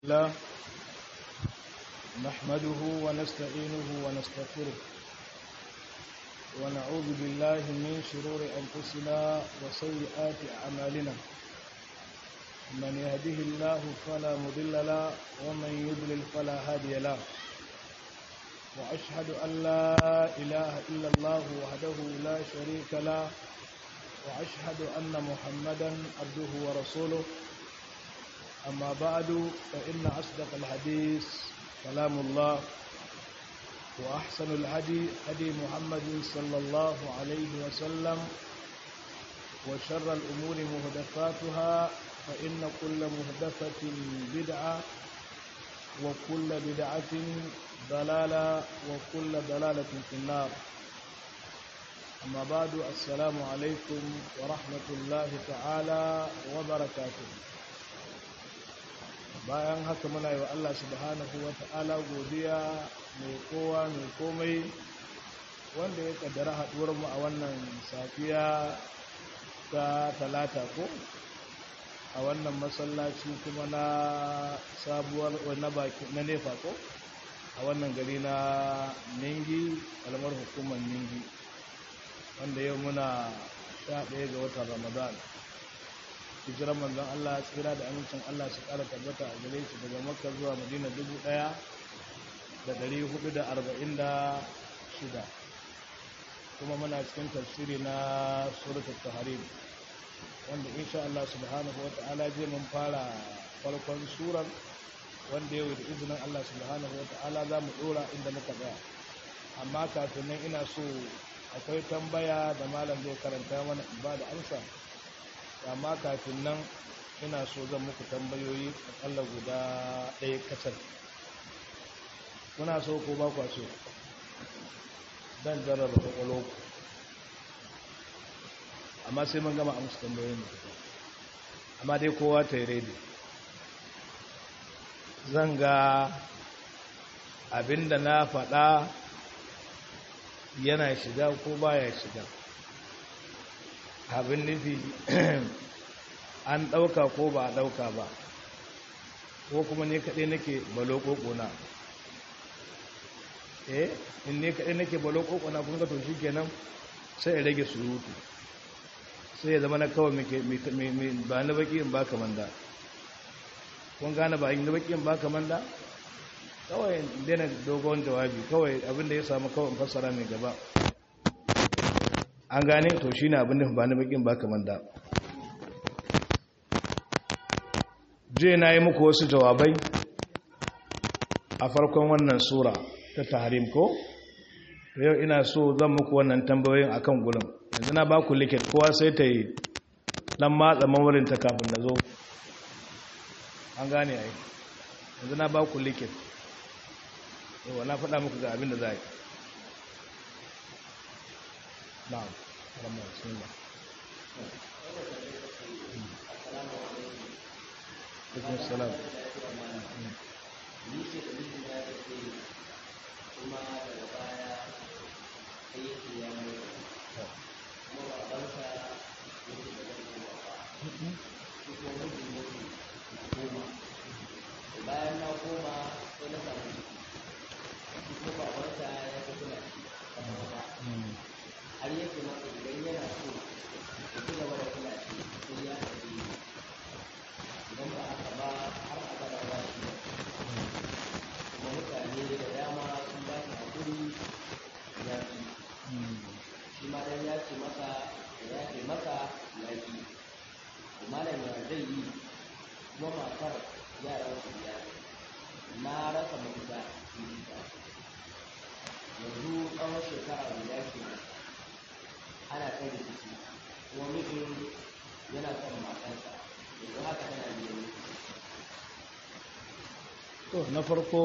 الله نحمده ونستعينه ونستغفره ونعوذ بالله من شرور أنفسنا وسيئات أعمالنا من يهده الله فلا مضل له ومن يضلل فلا هادي له وأشهد أن لا إله إلا الله وحده لا شريك له وأشهد أن محمدا عبده ورسوله أما بعد فإن أصدق الحديث كلام الله وأحسن الهدي هدي محمد صلى الله عليه وسلم وشر الأمور مهدفاتها فإن كل مهدفة بدعة وكل بدعة ضلالة وكل ضلالة في النار أما بعد السلام عليكم ورحمة الله تعالى وبركاته bayan haka muna yi wa Allah subhanahu wa ta'ala godiya mai kowa mai komai wanda ya kaddara haɗuwarmu a wannan safiya ta talata ko a wannan masallaci kuma na sabuwar na baki na nefa ko a wannan gari na ningi kalmar hukumar ningi wanda yau muna sha ɗaya ga watan ramadan hijirar manzon Allah tsira da amincin Allah su ƙara tabbata a gare shi daga makka zuwa madina dubu ɗaya da ɗari hudu da arba'in da shida kuma muna cikin tafsiri na suratul taharim wanda insha Allah subhanahu wata'ala je mun fara farkon surar wanda yau da izinin Allah subhanahu wata'ala za mu ɗora inda muka tsaya amma kafin nan ina so akwai tambaya da malam zai karanta mana ba da amsa amma kafin nan ina so zan muku tambayoyi akalla guda ɗaya kacal kuna so ko ba kwa so dan jarraba kwakwalo ku amma sai mun gama amsa tambayoyin da amma dai kowa ta yi redi zan ga abinda na faɗa yana shiga ko baya shiga abin nufi an ɗauka ko ba a ɗauka ba ko kuma ne kaɗai nake balo ƙoƙona eh in ne kaɗai nake balo ƙoƙona kun ga to shi kenan sai ya rage surutu sai ya zama na kawai ba na baƙi in ba kamanda kun gane ba in na baƙi in ba kamanda kawai daina dogon jawabi kawai abinda ya samu kawai fassara mai gaba an gane to shi ne abin da ba na bakin ba kamar da je na yi muku wasu jawabai a farkon wannan sura ta taharim ko yau ina so zan muku wannan tambayoyin akan gulun yanzu na ba ku likit kowa sai ta yi dan matsa mawarinta kafin da zo an gane a yi yanzu na ba ku likit yau na faɗa muku ga abin da za a yi نعم رمى بسم الله عليكم السلام bayan na koma sai na samu ciki kuma babansa ya fi kula har yake masa idan yana so ya ci gaba da kula shi sai ya tafi idan ba haka ba har abada ba shi kuma mutane da dama sun ba shi hakuri ya fi shi ma dan ya ce masa ya ce masa ya fi malam ya zai yi kuma matar yaran su ya na rasa mafita yanzu tsawon shekara guda kenan ana kai da ciki kuma mijin yana son matarsa yanzu haka tana biyan to na farko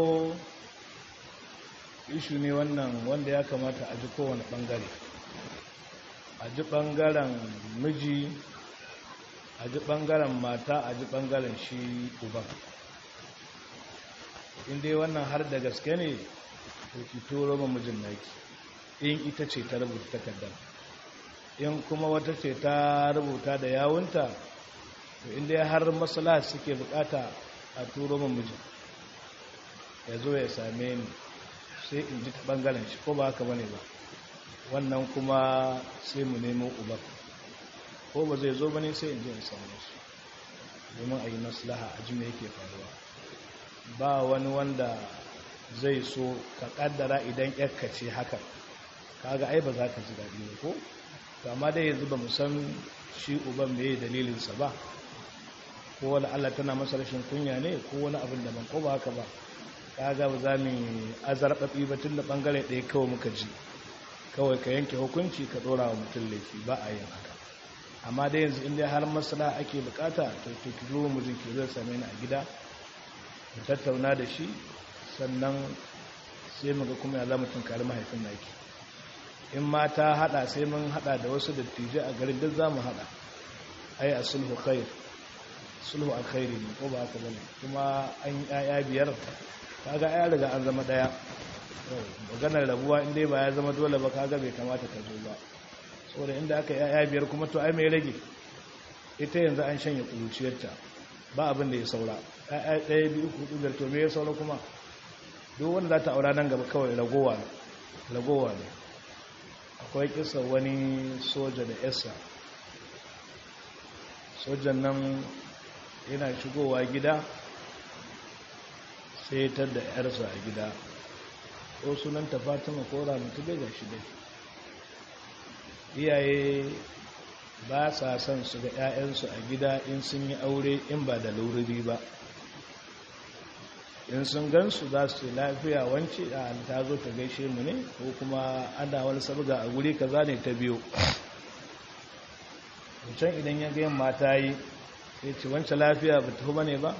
ishu ne wannan wanda ya kamata a ji kowane bangare a ji bangaren miji a ji bangaren mata a ji bangaren shi uban inda wannan har da gaske ne to ki turo ma mijin naki in ita ce ta rubuta takardar in kuma wata ce ta rubuta da yawunta to inda har maslaha suke bukata a turo min mijin ya zo ya same ni sai in ji ta ɓangaren shi ko ba haka bane ba wannan kuma sai mu nemo uban ko ba zai zo bane sai in ji in samu su domin a yi maslaha a jima yake faruwa ba wani wanda zai so ka kaddara idan yakka ce haka kaga ai ba za ka ji daɗi ne ko to amma dai yanzu ba mu san shi uban me dalilinsa ba ko wani Allah tana masa rashin kunya ne ko wani abin da ban ko ba haka ba kaga ba za mu azarbabi ba tun da bangare ɗaya kawai muka ji kawai ka yanke hukunci ka ɗora wa mutum laifi ba a yin haka amma dai yanzu inda har masala ake bukata to to ki zo mu ki zai same ni a gida mu tattauna da shi sannan sai mu ga kuma ya za mu tunkari mahaifin naki in ma ta hada sai mun hada da wasu dattijai a garin duk za mu hada ai a sulhu khair sulhu alkhairi ne ko ba haka bane kuma an yaya biyar kaga ya riga an zama daya maganar rabuwa inda ba ya zama dole ba kaga bai kamata ka zo ba saboda inda aka yaya biyar kuma to ai mai rage ita yanzu an shanye kuruciyarta ba abin da ya saura yaya ɗaya biyu hudu biyar to me ya saura kuma duk wanda za ta aura nan gaba kawai ragowa ragowa ne akwai kisa wani soja da yasa sojan nan yana shigowa gida sai ta da yarsa a gida ko sunanta fatima ko ramatu bai ga shi dai iyaye ba sa son su ga 'ya'yansu a gida in sun yi aure in ba da laurari ba in sun gansu za su ce lafiya wance a ta zo ta gaishe mu ne ko kuma ana wani sabga a guri kaza ne ta biyo can idan ya gayan mata yi sai ce wance lafiya ba tafi bane ba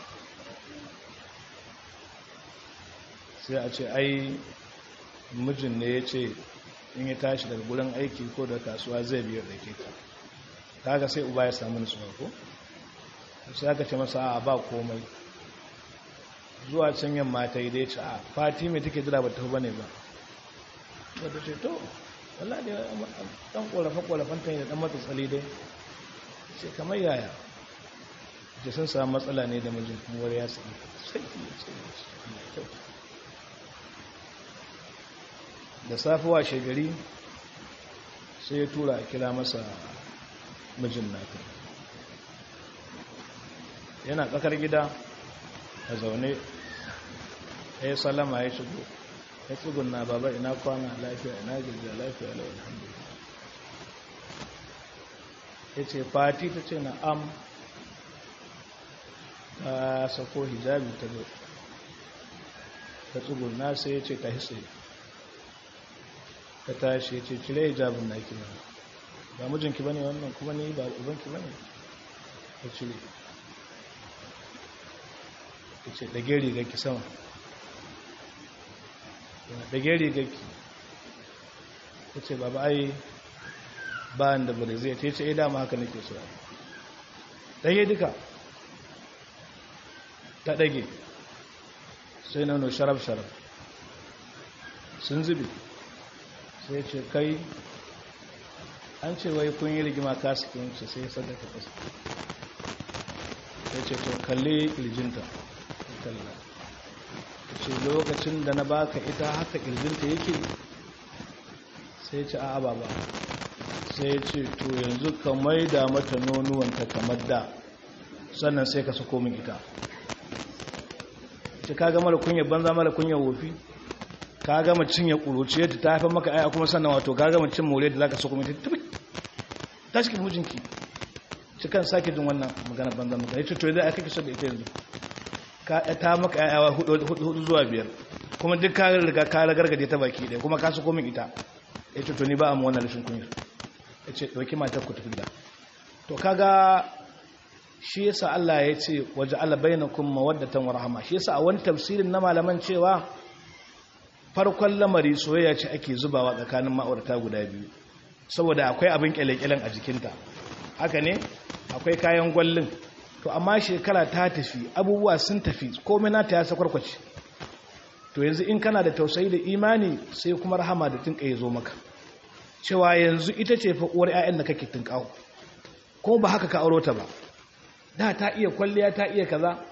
sai a ce ai mijin ne ya ce in ya tashi daga gurin aiki ko da kasuwa zai biyar da ke ta kaga sai uba ya samu nutsuwa ko sai aka ce masa a ba komai zuwa can yamma ta yi dai ce a fati mai take jira ba ta ba ne ba wadda ce to wala da dan korafe-korafen ta yi da dan matsatsali dai ce kamar yaya ce sun samu matsala ne da mijin kuma wani ya tsaye sai da safiwa shegari sai ya tura a kira masa mijin nata yana tsakar gida a zaune ya yi salama ya shigo ya tsugunna baba ina kwana lafiya ina gajiya lafiya lau alhamdulillah ya ce fati ta ce na am ta sako hijabi ta zo ta tsugunna sai ya ce ta hitse ta tashi ya ce cire hijabin na ki ba mijinki bane wannan kuma ni ba ubanki bane ta cire ta ce ɗage rigarki sama ɗage rigarki ta ce baba ai ba da bari zai ta ce dama haka nake so ɗage duka ta ɗage sai nono sharaf-sharaf sun zube sai ce kai an ce wai kun yi rigima kasu kinci sai sadaka kasa sai ce to kalli kirjinta kalla ce lokacin da na baka ita haka kirjinta yake sai ce a'a ba sai ce to yanzu ka maida mata nonuwanta kamar da sannan sai ka sako min ita ce ka gama da kunya banza mara kunya wofi ka gama cinye kuruciyar ta ta haifar maka aya kuma sannan wato ka gama cin more da za ka sako min ita ta cikin mijinki shi kan sake jin wannan magana banza maka ya ce to yadda aka kisa da ita yanzu ta maka yayawa hudu zuwa biyar kuma duk ka riga ka ragargaje ta baki ɗaya kuma ka su komin ita ya ce to ni ba a mu wannan rashin kunyar ya ce ɗauki matar ku tafi gida to kaga shi yasa Allah ya ce waje Allah bainakum mawaddatan wa rahama shi yasa a wani tafsirin na malaman cewa farkon lamari soyayya ce ake zubawa tsakanin ma'aurata guda biyu saboda akwai abin kyalekyalen a jikinta haka ne akwai kayan gwallin to amma shekara ta tafi abubuwa sun tafi komai nata ya sakwarkwace to yanzu in kana da tausayi da imani sai kuma rahama da tinka ya zo maka cewa yanzu ita ce fa uwar ƴaƴan da kake tinkawo ko ba haka ka auro ta ba da ta iya kwalliya ta iya kaza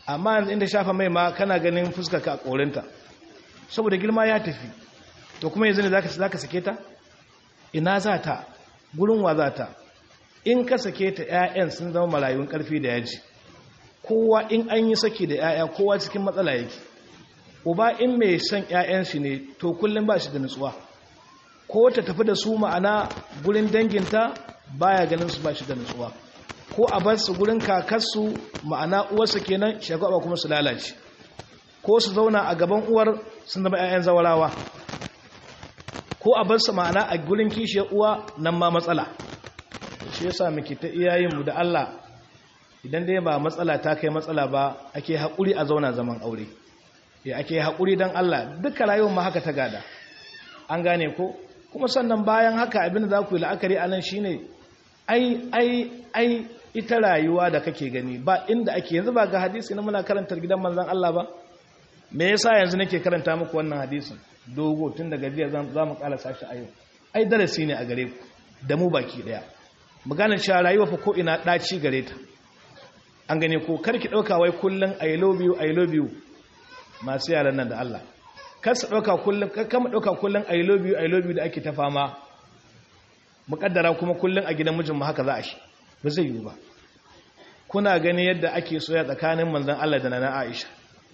amma yanzu inda shafa mai ma kana ganin fuska ka a korinta saboda girma ya tafi to kuma yanzu ne za ka sake ta ina za ta gurin wa za ta in ka sake ta 'ya'yan sun zama marayun karfi da yaji kowa in an yi saki da 'ya'ya kowa cikin matsala yake uba in mai son 'ya'yan shi ne to kullum ba shi da nutsuwa ko ta tafi da su ma'ana gurin danginta baya ganin su ba shi da nutsuwa ko a bar su gurin kakarsu ma'ana uwarsa kenan shagwaba kuma su lalace ko su zauna a gaban uwar sun zama 'ya'yan zawarawa ko a bar su ma'ana a gurin kishiyar uwa nan ma matsala shi yasa muke ta iyayenmu da Allah idan dai ba matsala ta kai matsala ba ake haƙuri a zauna zaman aure ya ake haƙuri don Allah duka rayuwar ma haka ta gada an gane ko kuma sannan bayan haka abin da za ku yi la'akari a nan shi ne ai ai ai ita rayuwa da kake gani ba inda ake yanzu ba ga hadisi na muna karantar gidan manzan Allah ba me yasa yanzu nake karanta muku wannan hadisin dogo tun daga jiya za mu kala sashi a yau ai darasi ne a gare ku da mu baki daya mu gane cewa rayuwa fa ko ina daci gare ta an gane ko karki dauka wai kullun i love you i love you masu yaran nan da Allah kar su dauka kullun kar mu dauka kullun i love you i love you da ake ta fama mukaddara kuma kullun a gidan mijin mu haka za a shi ba zai yi ba kuna gani yadda ake soya tsakanin manzon Allah da nana Aisha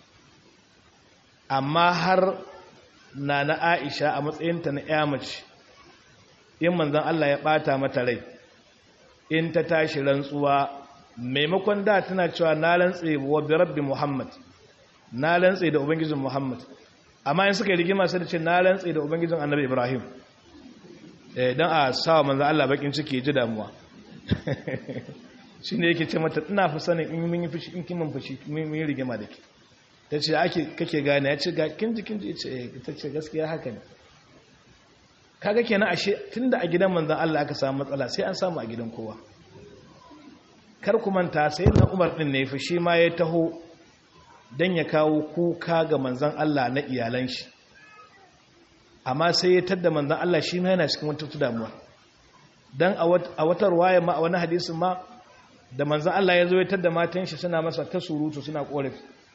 amma har nana Aisha a matsayinta na ƴa mace in manzon Allah ya bata mata rai in ta tashi rantsuwa maimakon da tana cewa na rantse wa bi rabbi Muhammad na rantse da ubangijin Muhammad amma in suka yi rigima sai da ce na rantse da ubangijin Annabi Ibrahim eh dan a sawa manzon Allah bakin ciki ji damuwa shine yake ce mata ina fa sanin in mun yi fushi in kin mun fushi mun yi rigima da ke tace ake kake gane ya ce ga kin ji kin ji ce ta ce gaskiya haka ne kaga kenan ashe tunda a gidan manzon Allah aka samu matsala sai an samu a gidan kowa kar ku manta sai na Umar din ne fa shi ma ya taho dan ya kawo kuka ga manzon Allah na iyalan shi amma sai ya tadda manzon Allah shi ma yana cikin wata damuwa dan a wata ruwaya ma a wani hadisin ma da manzon Allah ya zo ya tadda matan shi suna masa ta surutu suna korafi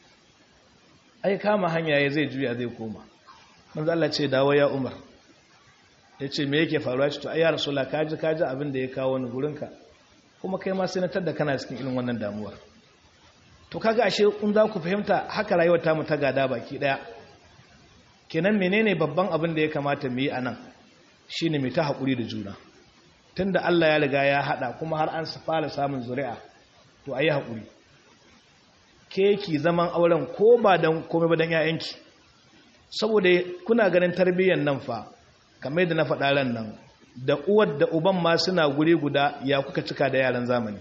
ai kama hanya ya zai juya zai koma manzon Allah ce dawo ya Umar ya ce me yake faruwa ce to ai ya rasula kaji kaji abin da ya kawo wani gurinka kuma kai ma sai na tadda kana cikin irin wannan damuwar to kaga ashe kun za ku fahimta haka rayuwar tamu ta gada baki daya kenan menene babban abin da ya kamata mu yi anan shine mu ta hakuri da juna tunda Allah ya riga ya hada kuma har an fara samun zuri'a to ayi hakuri ke ki zaman auren ko ba dan komai ba dan yayanki saboda kuna ganin tarbiyyar nan fa kamar yadda na faɗa ran nan da uwar da uban ma suna guri guda ya kuka cika da yaran zamani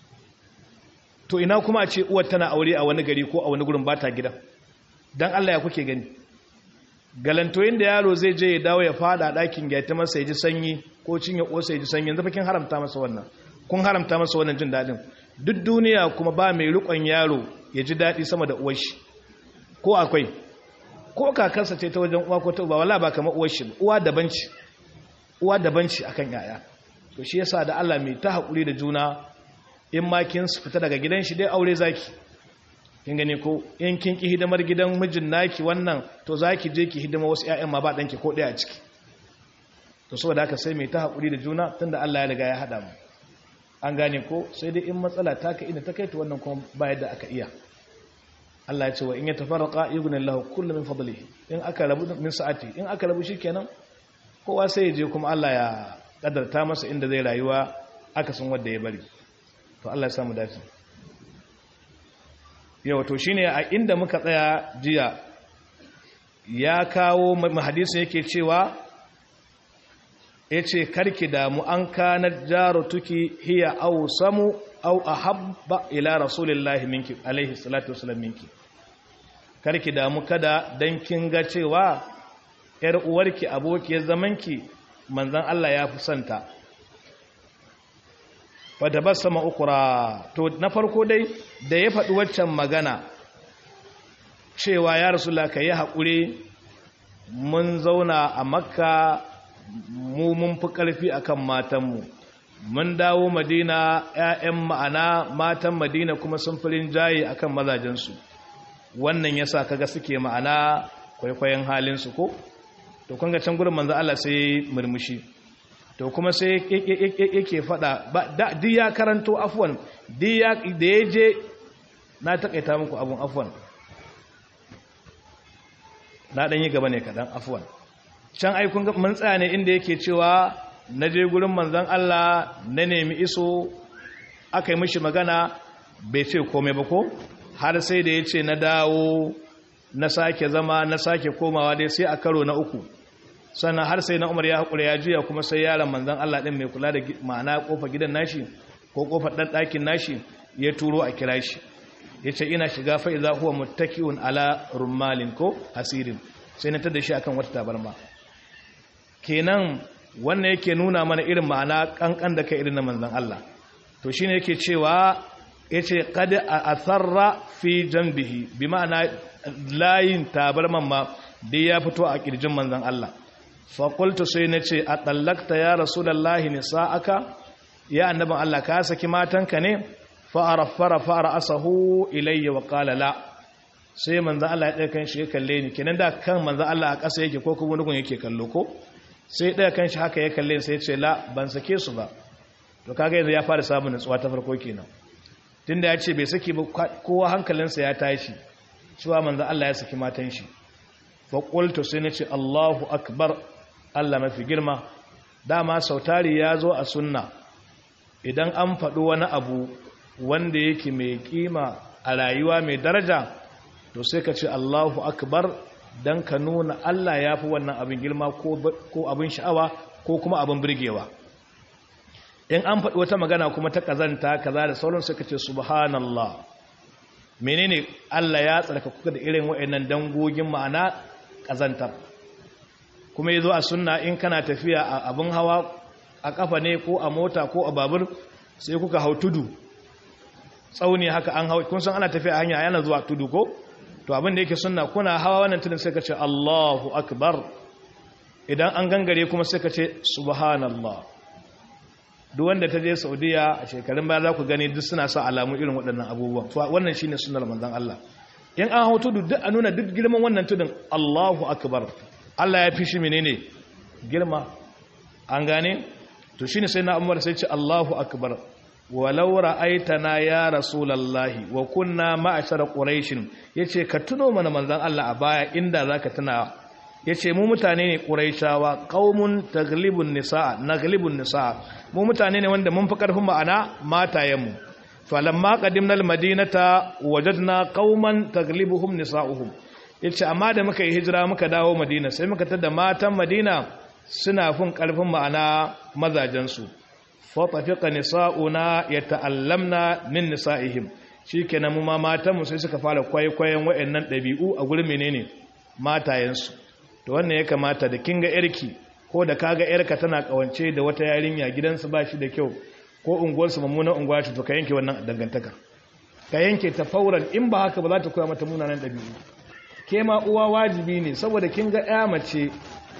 to ina kuma a ce uwar tana aure a wani gari ko a wani gurin bata gida dan Allah ya kuke gani galantoyin da yaro zai je ya dawo ya fada a ɗakin ya ta masa ya ji sanyi ko cinye ƙosa ya ji sanyi yanzu kin haramta masa wannan kun haramta masa wannan jin daɗin duk duniya kuma ba mai riƙon yaro ya ji daɗi sama da uwar shi ko akwai ko kakarsa ce ta wajen uwa ko ta uba wala ba kamar uwar shi uwa daban ce uwa daban ce akan yaya to shi yasa da Allah mai ta haƙuri da juna in ma kin fita daga gidan shi dai aure zaki kin gane ko in kin ki hidimar gidan mijin naki wannan to zaki je ki hidima wasu ƴaƴan ma ba danki ko ɗaya a ciki to saboda haka sai mai ta haƙuri da juna tunda Allah ya riga ya hada mu an gane ko sai dai in matsala ta ka ina ta kai to wannan kuma ba yadda aka iya Allah ya ce wa in ya tafarraqa yughnillahu kullu min fadlihi in aka rabu min sa'ati in aka rabu shikenan kowa sai ya je kuma Allah ya kadarta masa inda zai rayuwa aka san wanda ya bari to Allah ya samu dace yau to shine a inda muka tsaya jiya ya kawo hadisi yake cewa yace karki da mu an kana jarutuki hiya aw samu aw ahabba ila rasulillahi minki alaihi salatu wasallam minki karki da mu kada dan kin ga cewa yar uwarki abokiyar zamanki manzon Allah ya fi santa wadda ba sama ukura to na farko dai da ya faɗi waccan magana cewa ya rasu ka yi haƙuri mun zauna a makka mu mun fi ƙarfi a kan matanmu mun dawo madina 'ya'yan ma'ana matan madina kuma sun firin jaye akan mazajensu wannan yasa kaga suke ma'ana kwaikwayon halinsu ko to kun ga can gurin manzo Allah sai murmushi to kuma sai yake fada duk ya karanto afwan duk ya da yaje na takaita muku abun afwan na dan yi gaba ne kadan afwan can ai kun ga mun tsaya ne inda yake cewa na je gurin manzon Allah na nemi iso aka yi mishi magana bai ce komai ba ko har sai da yace na dawo na sake zama na sake komawa dai sai a karo na uku sannan har sai na umar ya haƙura ya juya kuma sai yaron manzan Allah ɗin mai kula da ma'ana ƙofa gidan nashi ko ƙofar ɗan ɗakin nashi ya turo a kira shi ya ce ina shiga fa'iza huwa muttaki'un ala rummalin ko hasirin sai na tada shi akan wata tabarma kenan wannan yake nuna mana irin ma'ana ƙanƙan da kai irin na manzan Allah to shine yake cewa ya ce kada a asarra fi jambihi bi ma'ana layin tabarman ma dai ya fito a ƙirjin manzan Allah faƙultu sai na ce a ɗallakta ya rasu da lahi nisa'aka ya annabin Allah ka saki matanka ne fa'ara fara fara asahu ilayya wa ƙalala sai manzan Allah ya ɗaya kan shi ya kalle ni kenan da kan manzan Allah a ƙasa yake ko kuma nugun yake kallo ko sai ɗaya kan shi haka ya kalle sai ce la ban sake su ba to kaga yanzu ya fara samun nutsuwa ta farko kenan tunda ya ce bai saki ba kowa hankalinsa ya tashi cewa manzan Allah ya saki matan shi faƙultu sai na ce Allahu akbar Allah mafi girma dama sautari ya zo a sunna idan an faɗi wani abu wanda yake mai ƙima a rayuwa mai daraja to sai ka ce Allahu akbar don ka nuna Allah ya fi wannan abin girma ko abin sha'awa ko kuma abin birgewa in an faɗi wata magana kuma ta ƙazanta kaza da sauran sai ka ce subhanallah menene Allah ya tsarka kuka da irin waɗannan dangogin ma'ana ƙazantar kuma ya zo a sunna in kana tafiya a abin hawa a ƙafa ne ko a mota ko a babur sai kuka hau tudu tsauni haka an hau kun san ana tafiya a hanya yana zuwa tudu ko to abin da yake sunna kuna hawa wannan tudun sai ka ce Allahu akbar idan an gangare kuma sai ka ce subhanallah duk wanda ta je Saudiya a shekarun baya za ku gani duk suna sa alamu irin waɗannan abubuwan to wannan shine sunnar manzon Allah in an hau tudu duk a nuna duk girman wannan tudun Allahu akbar Allah ya fi shi menene girma an gane to shine sai na Umar sai ce Allahu akbar walau ra'aitana ya rasulullahi wa kunna ma'ashara quraish yace ka tuno mana manzon Allah a baya inda zaka tuna yace mu mutane ne quraishawa qaumun taglibun nisaa naglibun nisaa mu mutane ne wanda mun fi karfin ma'ana matayenmu falamma qadimna almadinata wajadna qauman taglibuhum nisaa'uhum yace amma da muka yi hijira muka dawo madina sai muka tada matan madina suna fin karfin ma'ana mazajen su fa tafiqa nisa'una yata'allamna min nisa'ihim shikenan mu ma matan mu sai suka fara kwaikwayon wayannan dabi'u a gurin menene matayen su to wannan ya kamata da kinga yarki ko da kaga yarka tana kawance da wata yarinya gidansu ba shi da kyau ko unguwarsu mummunan unguwa ce to ka yanke wannan dangantakar ka yanke ta fauran in ba haka ba za ta koya mata munanan ɗabi'u ke ma uwa wajibi ne saboda kin ga ya mace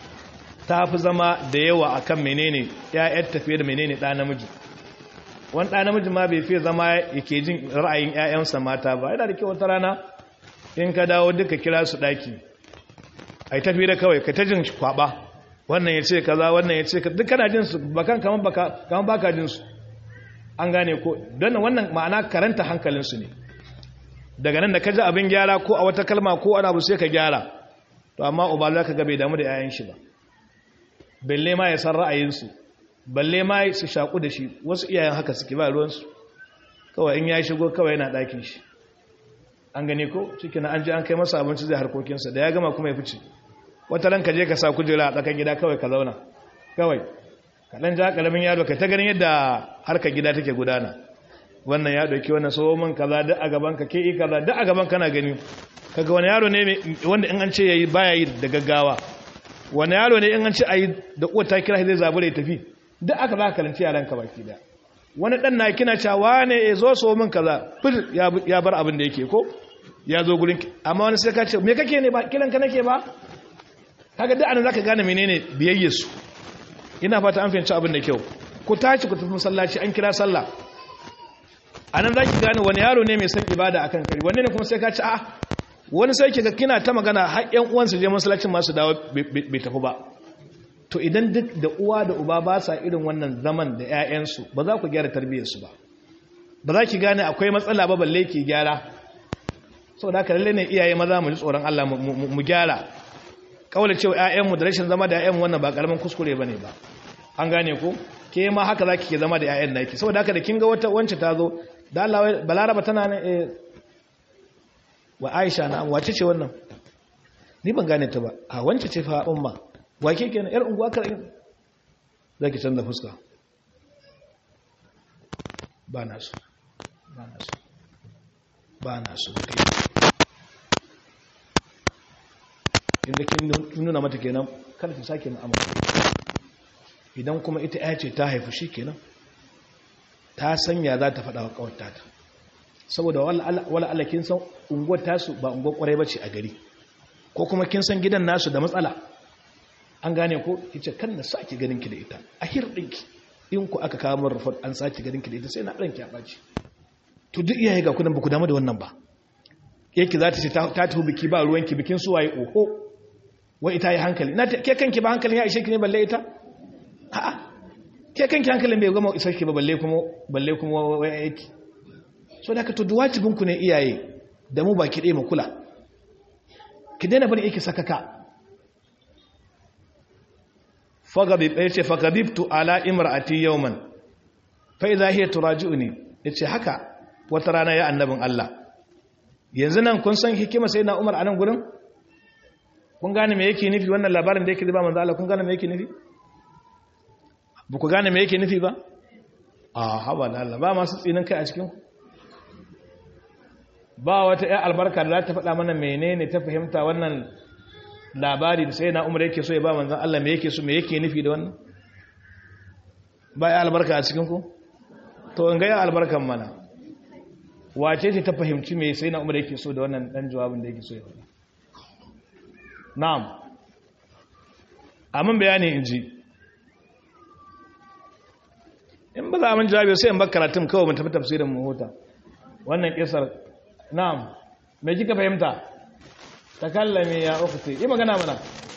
ta fi zama da yawa akan menene ƴaƴar tafiye da menene ɗa namiji wani ɗa namiji ma bai fiye zama yake jin ra'ayin ƴaƴansa mata ba yana da kyau wata rana in ka dawo duka kira su ɗaki ai tafi da kawai ka ta jin kwaba wannan ya ce kaza wannan ya ce duk kana jin su bakan kaman baka kaman baka jin su an gane ko don wannan ma'ana karanta hankalinsu ne daga nan da ka ji abin gyara ko a wata kalma ko ana abu sai ka gyara to amma uba za ka gabe damu da 'ya'yan shi ba balle ma ya san ra'ayinsu balle ma su shaƙu da shi wasu iyayen haka suke ba ruwansu kawai in ya shigo kawai yana ɗakin shi an gane ko cikin an ji an kai masa abinci zai harkokinsa da ya gama kuma ya fice wata ran ka je ka sa kujera a tsakan gida kawai ka zauna kawai kaɗan ja ƙaramin yaro ka ta ganin yadda harkar gida take gudana wannan ya ɗauki wannan so min kaza duk a gaban ka ke yi kaza duk a gaban kana gani kaga wani yaro ne wanda in an ce yayi baya yi da gaggawa wani yaro ne in an ce ayi da uwar ta kira zai zabura ya tafi duk aka za ka kalanci yaran ka baki da wani dan na kina cewa ne ya zo so min kaza fil ya bar abin da yake ko ya zo gurin amma wani sai ka ce me kake ne ba kiran ka nake ba kaga duk anan zaka gane menene biyayyar su ina fata an fahimci abin da kyau ku tashi ku tafi masallaci an kira sallah anan zaki gane wani yaro ne mai son ibada akan kari wanne ne kuma sai ka ci a wani sai kiga kina ta magana har ƴan uwansu je masallacin masu dawo bai tafi ba to idan duk da uwa da uba ba sa irin wannan zaman da ƴaƴansu ba za ku gyara tarbiyyarsu ba ba za ki gane akwai matsala ba balle ki gyara saboda haka lalle ne iyaye maza mu ji tsoron Allah mu gyara kaula cewa ƴaƴanmu da rashin zama da ƴaƴanmu wannan ba karamin kuskure bane ba an gane ko ke ma haka zaki ke zama da ƴaƴan naki saboda haka da kin ga wata wance ta zo da Allah balaraba tana ne eh wa Aisha na wace ce wannan ni ban gane ta ba a wance ce fa umma wa ke kenan yar unguwa kar zaki canza fuska ba na so ba na so ba na so inda kin nuna mata kenan kada ta sake mu'amala idan kuma ita ya ce ta haifu shi kenan ta sanya za ta faɗa wa ƙawarta ta saboda wala Allah kin san unguwar tasu ba unguwar ƙwarai ba ce a gari ko kuma kin san gidan nasu da matsala an gane ko ita kan na sake ganin ki da ita a hirɗinki in ku aka kawo min rufar an sake ganin ki da ita sai na ranki a ɓaci to duk iyaye ga kudan ba ku damu da wannan ba yake za ta ce ta tafi biki ba ruwanki bikin suwaye oho wai ita yi hankali na ke kanki ba hankalin ya ishe ki ne balle ita a'a ke kanki hankalin bai gama isar ki ba balle kuma balle kuma wai aiki so da ka to duwatibin ku ne iyaye da mu baki ɗaya mu kula ki daina bari yake sakaka fagabi ya ce fagabibtu ala imra'ati yawman fa idha hiya turaji'uni yace haka wata rana ya annabin Allah yanzu nan kun san hikima sai na Umar a nan gurin kun gane me yake nufi wannan labarin da yake ba manzo Allah kun gane me yake nufi ba ku gane me yake nufi ba a haba da Allah ba masu tsinin kai a cikin ba wata ya albarka da za ta faɗa mana menene ta fahimta wannan labari da sai na Umar yake so ya ba manzo Allah me yake so me yake nufi da wannan ba ya albarka a cikin ku to in ga ya albarkan mana wace ce ta fahimci me sai na Umar yake so da wannan dan jawabin da yake so ya faɗa na'am amin bayani in ji in ba za a min jawabi sai in bar karatun kawai mun tafi tafsirin mu huta wannan kisar na'am me kika fahimta takallame ya ukhti yi magana mana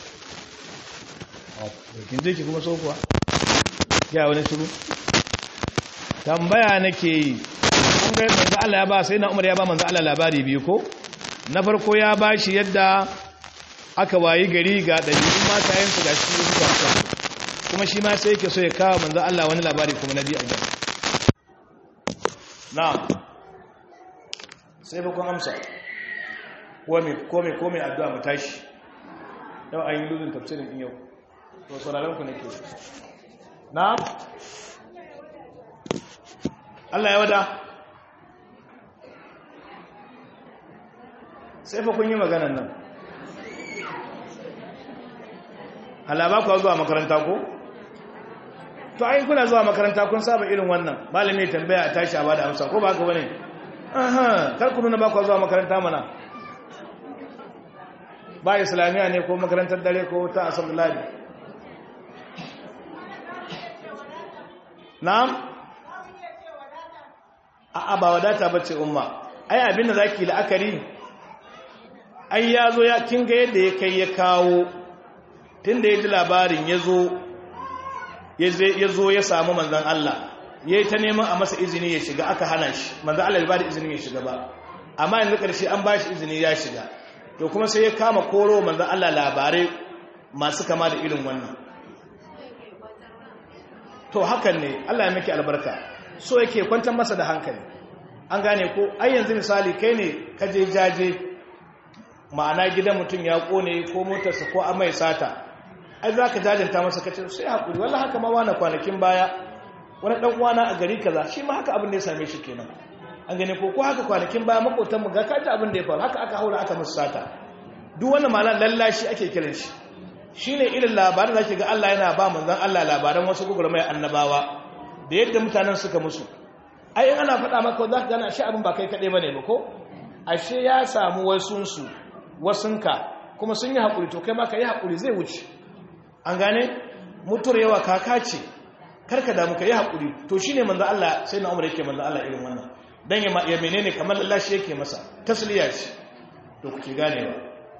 kin je ki kuma so kuwa ya wani shiru tambaya nake yi kun ga manzo Allah ya ba sai na Umar ya ba manzo Allah labari biyu ko na farko ya ba shi yadda aka wayi gari ga ɗabi'un matayensu ga shi suka kuma shi ma sai yake so ya kawo manzo Allah wani labari kuma na biyu a gaba na sai ba kun amsa kome kome kome addu'a mu tashi yau an yi lulun tafsirin in yau to sauraron ku nake na Allah ya wada sai fa kun yi maganan nan halaba ku zuwa makaranta ko to ai kuna zuwa makaranta kun saba irin wannan malami tambaya a tashi a bada amsa ko ba haka bane aha kar ku nuna ba ku zuwa makaranta mana ba islamiya ne ko makarantar dare ko ta asabullah na'am a'a ba wadata bace umma ai abinda zaki la'akari ai yazo ya kinga yadda ya kai ya kawo tun da ya ji labarin ya zo ya samu manzan Allah ya yi ta neman a masa izini ya shiga aka hana shi manzan Allah ya ba da izinin ya shiga ba amma yanzu ƙarshe an ba shi izini ya shiga to kuma sai ya kama koro manzan Allah labarai masu kama da irin wannan to hakan ne Allah ya miki albarka so yake kwantar masa da hankali an gane ko ai yanzu misali kai ne ka je jaje ma'ana gidan mutum ya kone ko motarsa ko amai sata ai za ka jajanta masa kace sai haƙuri wallah haka ma wani kwanakin baya wani ɗan uwana a gari kaza shi ma haka abin da ya same shi kenan an gane ko ko haka kwanakin baya makotanmu ga kaji abin da ya faru haka aka haura aka musu sata duk wannan ma'ana lallashi ake kiran shi shine irin labarin da ke ga Allah yana ba manzon Allah labaran wasu gugurmai annabawa da yadda mutanen suka musu ai in ana faɗa maka za ka gana shi abin ba kai kaɗai bane ba ko ashe ya samu wasunsu wasunka kuma sun yi haƙuri to kai ma ka yi haƙuri zai wuce an gane mutuwar yawa kaka ce karka damu ka yi haƙuri to shi ne manzan Allah sai na umar yake manzan Allah irin wannan don ya menene kamar lallashi yake masa tasliya ce to kuke ganewa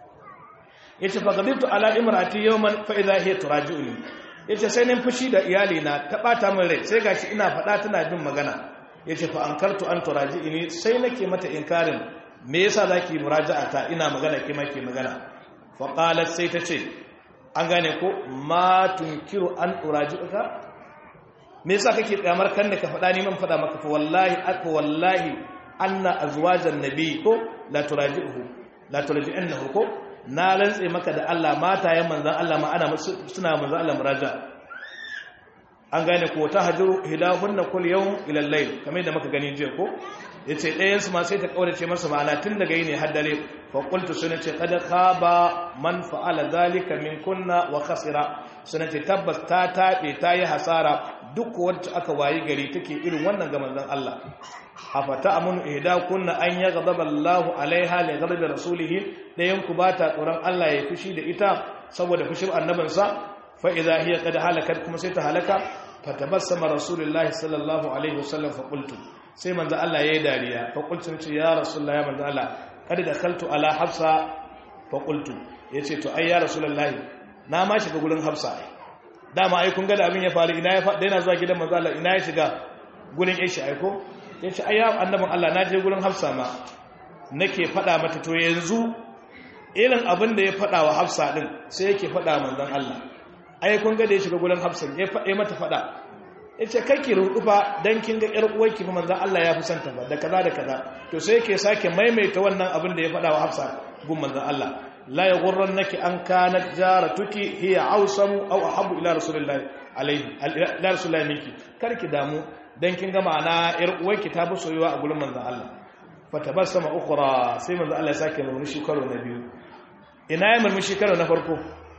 ya ce fagadibtu ala imrati yawman fa idha hiya turaji'uni ya ce sai nan fushi da iyali na ta bata min rai sai gashi ina faɗa tana bin magana ya ce fa ankartu an turaji'ini sai nake mata inkarin me yasa zaki muraja'a ta ina magana ke ke magana fa qalat sai ta ce an gane ko ma tunkiru an uraji'uka me yasa kake kyamar kan da ka faɗa ni man faɗa maka fa wallahi aka wallahi anna azwajan nabi ko la turaji'uhu la turaji'annahu ko na rantse maka da Allah matayen manzan Allah ma ana suna manzan Allah muraja an gane ko ta hajuru hilahunna kul yawm ila al-layl kamar da muka gani jiya ko yace ɗayan su ma sai ta kaurace masa ma'ana tun daga yini har dare fa qultu sunati qad khaba man fa'ala dhalika min kunna wa khasira sunati tabbas ta tabe ta yi hasara duk wacce aka wayi gari take irin wannan ga manzon Allah afata amunu ihda kunna an yaghdaba Allahu alaiha li ghadabi rasulih dayan ku bata tsoron Allah ya fushi da ita saboda fushin annabinsa fa idha hiya qad halakat kuma sai ta halaka fatabassama rasulullahi sallallahu alaihi wasallam fa qultu sai manzo Allah yayi dariya fa qultu ce ya rasulullahi ya manzo Allah kad dakhaltu ala hafsa fa qultu yace to ai ya rasulullahi na ma shiga gurin hafsa dama ai kun ga da abin ya faru ina ya fa daina zuwa gidan manzo Allah ina ya shiga gurin yashi ai ko ya ce ayya annabin Allah na je gurin hafsa ma nake fada mata to yanzu irin abin da ya fada wa hafsa din sai yake fada manzon Allah ai kun ga da ya shiga gurin hafsa ya fade mata fada yace kake rudufa dan kin ga yar uwarki manzon Allah ya fi santa ba da kaza da kaza to sai yake sake maimaita wannan abin da ya fada wa hafsa gun manzon Allah la yaghurrannaki an kanat jaratuki hiya awsamu aw ahabbu ila rasulillahi alayhi ila rasulillahi minki karki damu dan kin ga ma'ana yar uwarki ta bi soyuwa a gurin manzon Allah fa tabassama ukhra sai manzon Allah ya sake murmushi karo na biyu ina ya murmushi karo na farko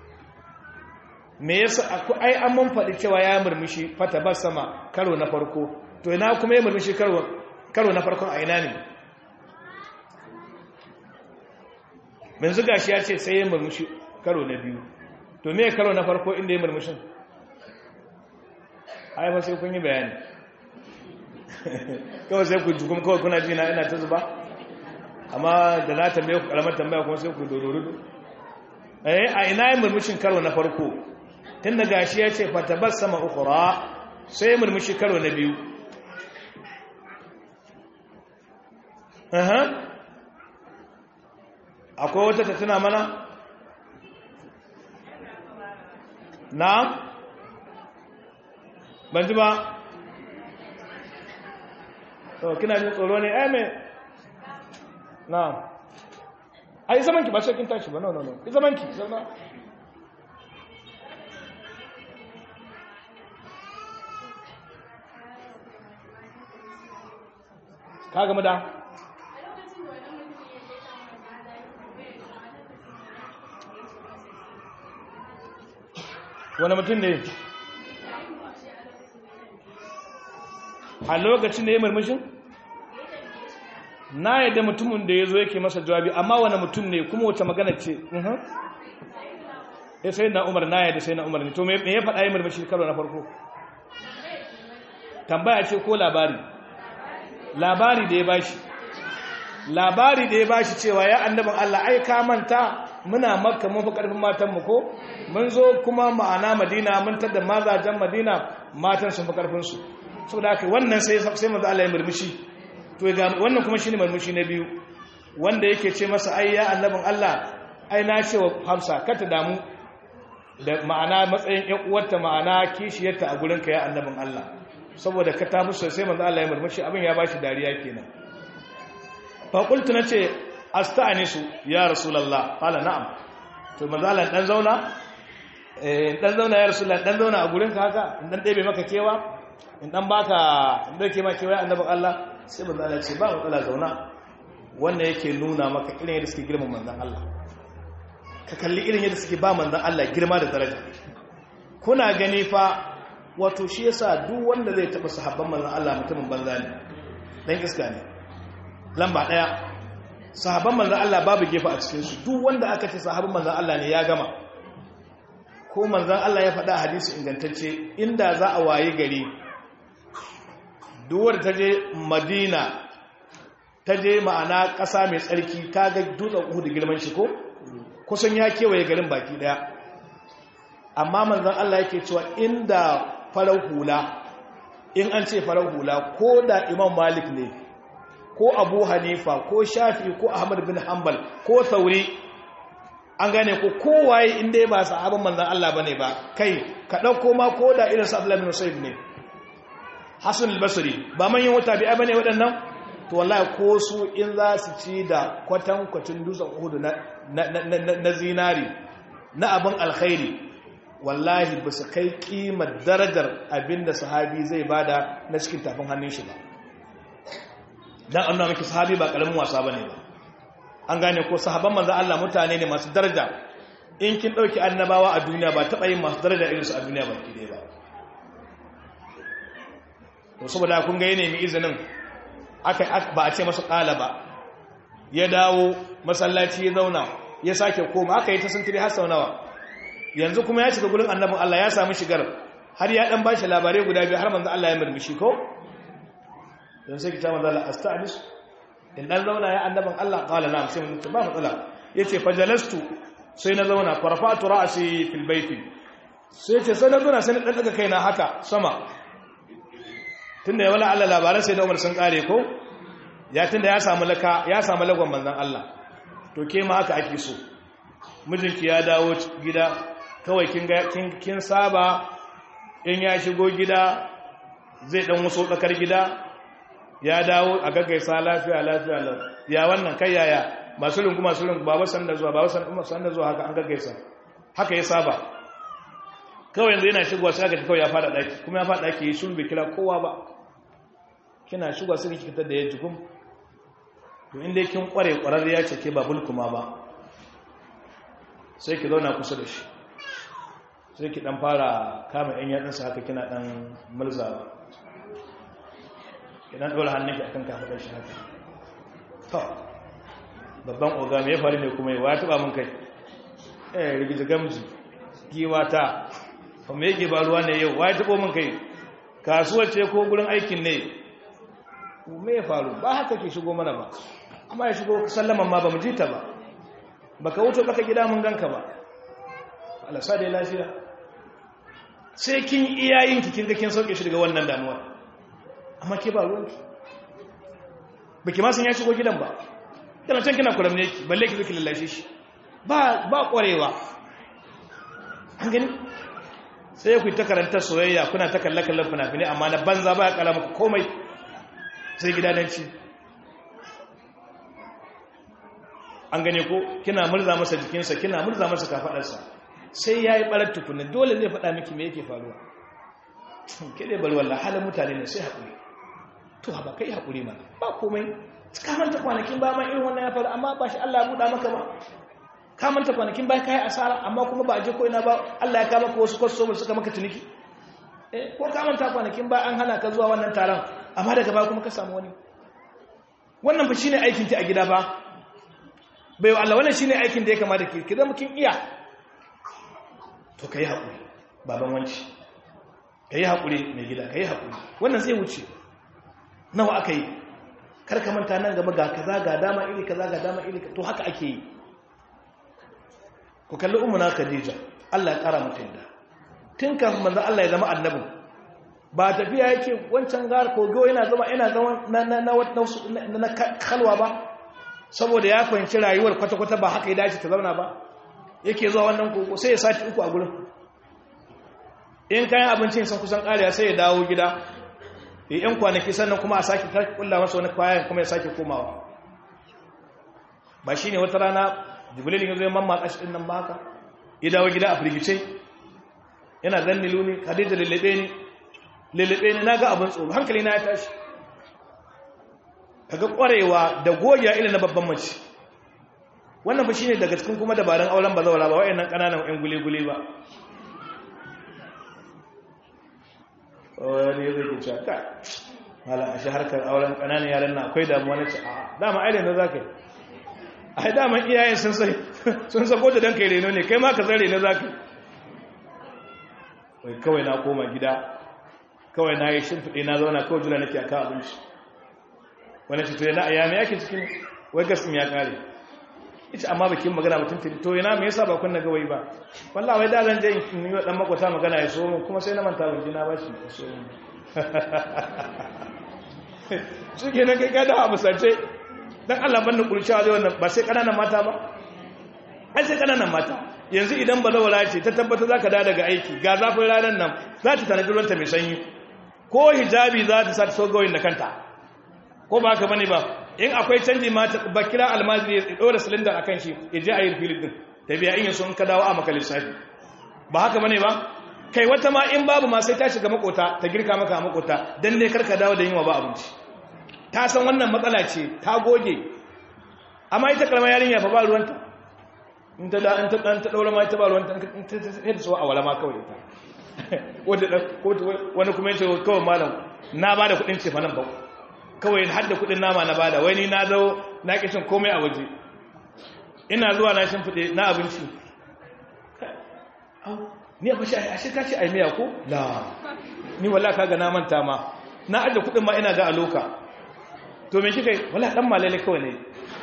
me yasa ai an mun faɗi cewa ya murmushi fa tabassama karo na farko to ina kuma ya murmushi karo karo na farkon a ina ne yanzu gashi ya ce sai ya murmushi karo na biyu to me karo na farko inda ya murmushin ai ba sai kun yi bayani kawai sai ku jukun kawai kuna ji na ina ta zuba amma da na tambaye ku karamar tambaya kuma sai ku dororudu eh a ina yin murmushin karo na farko tun da gashi ya ce fatabar sama ukura sai ya murmushi karo na biyu akwai wata ta tuna mana na ban ji ba to kina jin tsoro ne eh me na ai zaman ki ba sai kin tashi ba no no no ki zaman ki zauna ka gama da wani mutum ne a lokacin da ya murmushin na yadda mutumin da ya zo yake masa jawabi amma wani mutum ne kuma wata magana ce ya sai na umar na yadda sai na umar ne to me ya faɗa yi murmushi karo na farko tambaya ce ko labari labari da ya bashi labari da ya bashi cewa ya annabin Allah ai ka manta muna makka mun fi karfin matanmu ko mun zo kuma ma'ana madina mun tada mazajen madina matan sun fi karfinsu saboda haka wannan sai sai manzo Allah ya murmushi to ga wannan kuma shine murmushi na biyu wanda yake ce masa ai ya annabin Allah ai na ce wa Hafsa ka ta damu da ma'ana matsayin ƴan uwarta ma'ana kishiyarta a gurinka ya annabin Allah saboda ka ta musu sai manzo Allah ya murmushi abin ya bashi dariya kenan fa qultu nace asta'anisu ya rasulullah qala na'am to manzo Allah dan zauna eh dan zauna ya rasulullah dan zauna a gurinka haka in dan ɗebe maka kewa in dan baka in dauke maka kewa annabin Allah sai manzo Allah ce ba matsala zauna wannan yake nuna maka irin yadda suke girman manzon Allah ka kalli irin yadda suke ba manzon Allah girma da daraja kuna gani fa wato shi yasa duk wanda zai taba sahabban manzon Allah mutumin banza ne dan iska ne lamba daya sahabban manzon Allah babu gefa a cikin su duk wanda aka ce sahabban manzon Allah ne ya gama ko manzan Allah ya faɗa hadisi ingantacce inda za a waye gari duwar ta je madina ta je ma'ana ƙasa mai tsarki ta ga dutsen uhu da girman shi ko kusan ya kewaye garin baki daya amma manzan Allah yake cewa inda farar hula in an ce farar hula ko da imam malik ne ko abu hanifa ko shafi ko ahmad bin hanbal ko sauri an gane ko kowaye inda ya ba sahabin manzan Allah bane ba kai ka ɗauko ma ko da irin sa Abdullah bin Usayd ne Hassan al-Basri ba manyan wata bi bane waɗannan to wallahi ko su in za su ci da kwatan kwatin dutsen Uhud na na zinari na abin alkhairi wallahi ba su kai kimar darajar abinda sahabi zai bada na cikin tafin hannun shi ba dan annabi miki sahabi ba karamin wasa bane ba an gane ko sahabban manzo Allah mutane ne masu daraja in kin dauki annabawa a duniya ba taba yin masu daraja irin su a duniya ba kide ba to saboda kun ga yana mai izinin aka ba a ce masa kala ba ya dawo masallaci ya zauna ya sake koma aka yi ta sintiri har sau nawa yanzu kuma ya shiga gurin annabin Allah ya samu shigar har ya dan bashi labarai guda biyu har manzo Allah ya murmushi ko dan sai kita manzo Allah asta'nis in dan zauna ya annaban Allah qala na'am sai mun ba matsala yace fajalastu sai na zauna farfatu ra'si fil baiti sai ce sai na zauna sai na dan daga kaina haka sama tunda ya wala Allah labaran sai da Umar sun kare ko ya tunda ya samu laka ya samu lagon manzon Allah to ke ma haka ake so mijinki ya dawo gida kawai kin ga kin saba in ya shigo gida zai dan waso tsakar gida ya dawo a gaggaisa lafiya lafiya lau ya wannan kai yaya masu lungu masu lungu baba san da zuwa baba san da zuwa haka an gaggaisa haka ya saba kawai yanzu yana shigowa sai aka kawai ya fada daki kuma ya fada daki yi shuru bai kira kowa ba kina shigowa sai ki fitar da ya jikum to inda kin kware kwararriya ce ke babul kuma ba sai ki zauna kusa da shi sai ki dan fara kama yan yatsunsa haka kina dan murzawa idan ɗora hannunki a kan kafaɗar shi haka to babban oga mai faru ne kuma yawa ya taɓa mun kai eh rigiji gamji giwa ta kuma yake ba ruwa ne yau wa ya taɓa mun kai kasuwar ce ko gurin aikin ne me ya faru ba haka ke shigo mana ba amma ya shigo sallaman ma ba mu ji ta ba ba ka wuce baka gida mun ganka ba alasa da lafiya sai kin iyayenki kin ga kin sauke shi daga wannan damuwa amma ke ba ruwanki ba ki masan ya shigo gidan ba yana can kina kuram ne ki balle ki zuki lallashe shi ba kwarewa an gani sai ku yi ta karantar soyayya kuna ta kalle-kallen fina-finai amma na banza ba ya kala maka komai sai gidadanci an gane ko kina murza masa jikinsa kina murza masa kafadarsa sai ya yi ɓarar tukunan dole zai faɗa miki me yake faruwa ke dai bari wallah halin mutane ne sai haƙuri to ba kai haƙuri mana ba komai kamanta kwanakin ba ma irin wannan ya faru amma ba shi Allah ya buɗa maka ba kamanta kwanakin ba kai asara amma kuma ba a je ko ina ba Allah ya kama ka wasu kwastomer suka maka tuniki eh ko kamanta kwanakin ba an hana ka zuwa wannan taron amma daga ba kuma ka samu wani wannan ba shine aikin ki a gida ba bai wa Allah wannan shine aikin da ya kamata ki ki zama kin iya to kai haƙuri baban wanci kai haƙuri mai gida kai haƙuri wannan zai wuce nawa aka yi karka manta nan gaba ga kaza ga dama iri kaza ga dama iri to haka ake yi ku kalli umuna khadija Allah ya kara mata yadda tun kafin manzo Allah ya zama annabi ba tafiya yake wancan gar kogo yana zama yana zama na na na na kalwa ba saboda ya fahimci rayuwar kwata-kwata ba haka ya dace ta zauna ba yake zuwa wannan kogo sai ya sati uku a gurin in kayan abincin sun kusan kariya sai ya dawo gida ya yan kwanaki sannan kuma a sake kulla masa wani kwayan kuma ya sake komawa ba shi ne wata rana jibrilin ya zo ya mamma kashi ɗin nan ba haka ya dawo gida a firgice yana zan nilu ne hadija lullube ne lullube ne na ga abin tsoro hankali na ya tashi kaga kwarewa da gogiya ila na babban mace wannan ba shi ne daga cikin kuma dabarun auren ba zaura ba wa'annan ƙananan 'yan gule-gule ba wani zai ke cewa kai malam a shi harkar auren ƙananan yaran na akwai damuwa na ce a dama ai reno za ka yi a dama iyayen sun sai sun sako da don kai reno ne kai ma ka zan reno za ka yi wai kawai na koma gida kawai na yi shimfiɗe na zauna kawai jira nake a kan abinci wani ce to yana a yami yake cikin wai gas ya kare ita amma bakin magana mutum tiri to yana me yasa ba kunna gawayi ba wallahi wai da zan je in yi wa dan makwata magana ya so mun kuma sai na manta ban jina ba shi ya so mun shi ke nan kai ka da abu sace dan Allah ban da kurciya zai wannan ba sai kananan mata ba ai sai kananan mata yanzu idan ba zawara ce ta tabbata zaka da daga aiki ga zafin ranar nan za ta tanadi ruwanta mai sanyi ko hijabi za ta sa ta so gawayin da kanta ko ba haka bane ba in akwai canji ma ba kira almajiri ya dora silinda akan shi ya je a yi filin din ta biya in yaso in ka dawo a maka lissafi ba haka bane ba kai wata ma in babu ma sai ta shiga makota ta girka maka a makota dan dai karka dawo da yunwa ba abinci ta san wannan matsala ce ta goge amma ita kalmar yarinya fa ba ruwanta in ta da in ta dan ta daura ma ita ba ruwanta in ta ta so a wala ma kawai ita wanda wani kuma yace kawai malam na ba da kudin ce fa nan ba kawai har da kudin nama na bada wai ni na zo na kishin komai a waje ina zuwa na shimfiɗe na abinci ni a fashi a shirka ce a miya ko? la ni wala ka ga na manta ma na ajiye kudin ma ina ga aloka to me kika yi wala dan malale kawai ne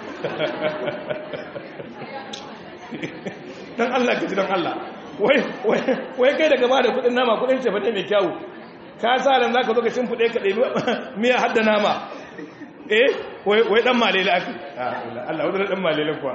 dan Allah ka ji dan Allah wai kai daga ba da kudin nama kudin ce fade mai kyawu ka sa ran zaka zo ka shimfiɗe ka ɗebi miya hadda nama eh wai dan malele ake Allah wadda dan malele kuwa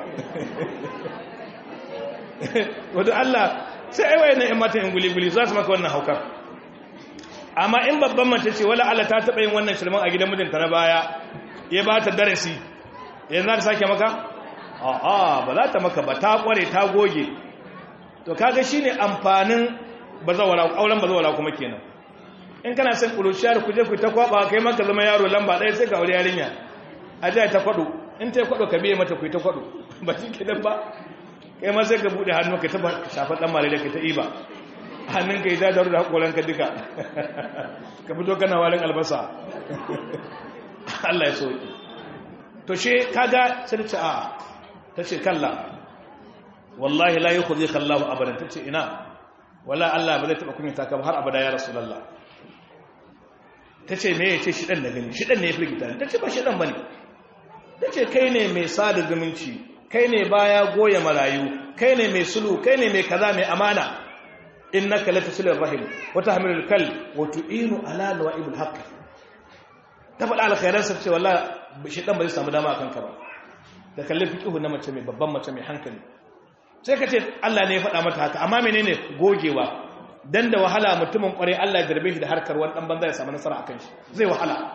wadda Allah sai ai wayannan ƴan matan guli-guli za su maka wannan haukar amma in babban mace ce wala Allah ta taɓa yin wannan shirman a gidan mijinta na baya ya ba ta darasi yanzu za ta sake maka a'a ba za ta maka ba ta kware ta goge to kaga shine amfanin bazawara auren bazawara kuma kenan in kana son kuruciyar ku je ku ta kwaba kai maka zama yaro lamba ɗaya sai ka aure yarinya a jiya ta kwado in ta kwado ka biye mata ku ta kwado ba shi ke ba kai ma sai ka bude hannu ka taba shafa dan mare da ka ta iba hannun ka yi ta daru da hakoran ka duka ka fito kana walin albasa Allah ya soki to she kaga sai ta a ta ce kalla wallahi la yukhzika Allahu abadan ta ce ina wala Allah ba zai taba kunyata ka har abada ya rasulullah ta ce me ya ce shiɗan da gani shiɗan ne ya firgita ta ce ba shiɗan ba ne ta ce kai ne mai sada zumunci kai ne baya goya marayu kai ne mai sulu kai ne mai kaza mai amana in na kalata silin rahim wata hamilul kal wato inu ala nawa'ibul haqq ta faɗa alkhairansa ce walla shiɗan ba zai samu dama a kanka ba da kalli fiqihu na mace mai babban mace mai hankali sai ka ce Allah ne ya faɗa mata haka amma menene gogewa dan da wahala mutumin kware Allah ya jarbe shi da harkar wani dan banza ya samu nasara akan shi zai wahala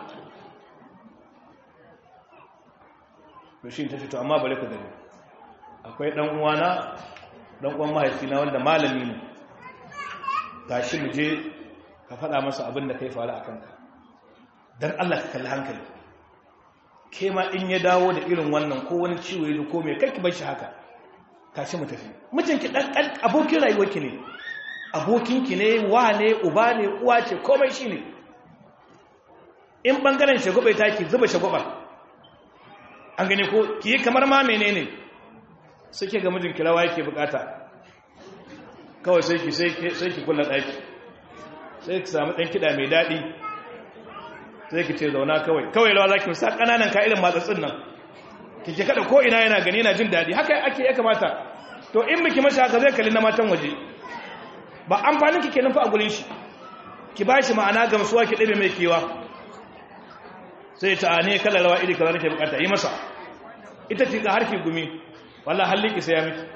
to shi ta ce to amma bare ku gani akwai dan uwana dan uwan mahaifina wanda malami ne tashi mu je ka faɗa masa abin da kai faru akan ka dan Allah ka kalli hankali ke ma in ya dawo da irin wannan ko wani ciwo ya ko me kai ki bar shi haka tashi mu tafi mijinki dan abokin rayuwarki ne abokinki ne wa ne uba ne uwa ce komai shi ne in ɓangaren shagwabai ta ki zuba shagwabar an gani ko ki yi kamar ma mene ne suke ga mijin kirawa yake bukata kawai sai ki sai ki kula ɗaki sai ki samu ɗan kiɗa mai daɗi sai ki ce zauna kawai kawai lawa za ki sa ƙananan ka'irin matsatsin nan ki ke kada ko ina yana gani yana jin daɗi haka ake ya kamata to in biki mashi haka zai kalli na matan waje ba amfanin ki kenan fa a gurin shi ki ba shi ma'ana gamsuwa ki ɗabe mai kewa sai ta ne kala rawa iri kaza nake bukata yi masa ita ce ga harki gumi wallahi halli ki sai ya miki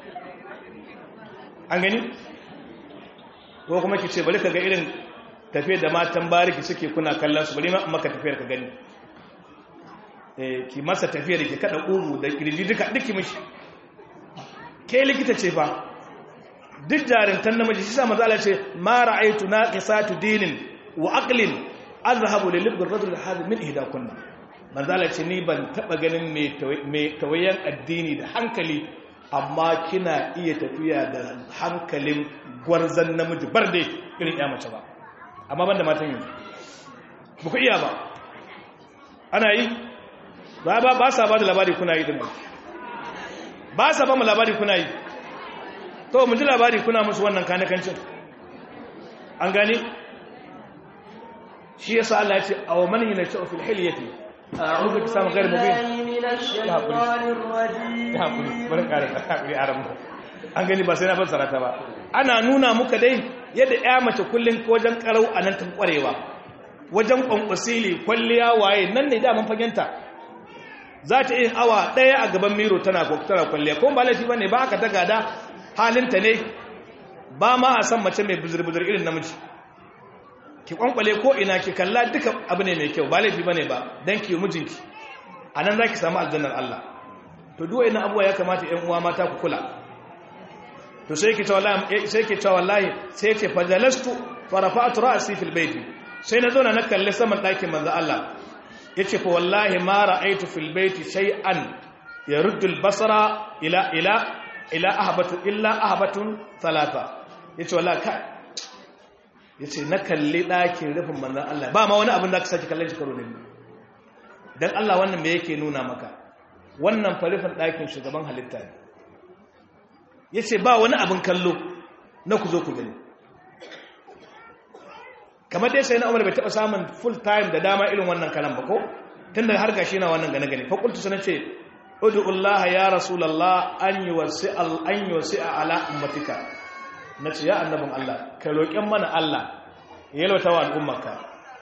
an gani ko kuma ki ce bari ka ga irin tafiyar da matan bariki suke kuna kallon su bari ma maka tafiyar ka gani eh ki masa tafiyar ki kada ugu da kirji duka duki mishi ke likita ce fa duk jarintan namiji shi sa manzo Allah ce ma ra'aytu naqisatu dinin wa aqlin azhabu lil libd ar-rajul hadha min ihda kunna manzo Allah ce ni ban taba ganin mai tawayan addini da hankali amma kina iya tafiya da hankalin gwarzan namiji barde irin ya mace ba amma banda matan yanzu ba ku iya ba ana yi ba ba ba sa ba da labari kuna yi dinnan ba sa ba mu labari kuna yi to mu ji labari kuna musu wannan kanakancin an gane shi yasa Allah ya ce aw man yanashu fil hilyati a'udhu bi sam ghayr mubin من الشيطان الرجيم hakuri bari ƙara hakuri a ramu an gani ba sai na fassara ta ba ana nuna muka dai yadda ya mace kullun wajen karau a nan ta kwarewa wajen kwankwasili kwalliya waye nan ne daman fagenta za ta yin awa ɗaya a gaban miro tana tana kwalliya kuma ba laifi bane ba aka ta gada halinta ne ba ma a san mace mai buzur-buzur irin namiji ki kwankwale ko ina ki kalla duka abu ne mai kyau ba laifi bane ba dan ki mijinki a nan za ki samu aljannar Allah to duwa ina abuwa ya kamata ‘yan uwa mata ku kula to sai ke cewa wallahi sai ce fajalastu farafa'atu ra'asi fil baiti sai na zauna na kalli saman ɗakin manzo Allah yace fa wallahi ma ra'aytu fil baiti shay'an yaruddu al basara ila ila ila ahbatu illa ahbatun thalatha yace wallahi ka yace na kalli ɗakin rufin manzo Allah ba ma wani abin da ka saki kallon shi karo ne dan Allah wannan me yake nuna maka wannan farifin ɗakin shugaban halitta ne ya ce ba wani abin kallo na ku zo ku gani kamar dai sai na umar bai taɓa samun full time da dama irin wannan kalan ba ko tun da har gashi na wannan gane gani fakultu sana ce udu'ullaha ya rasulallah an yi wasi a ala ummatika na ce ya annabin Allah ka roƙen mana Allah ya yalwata wa al'ummarka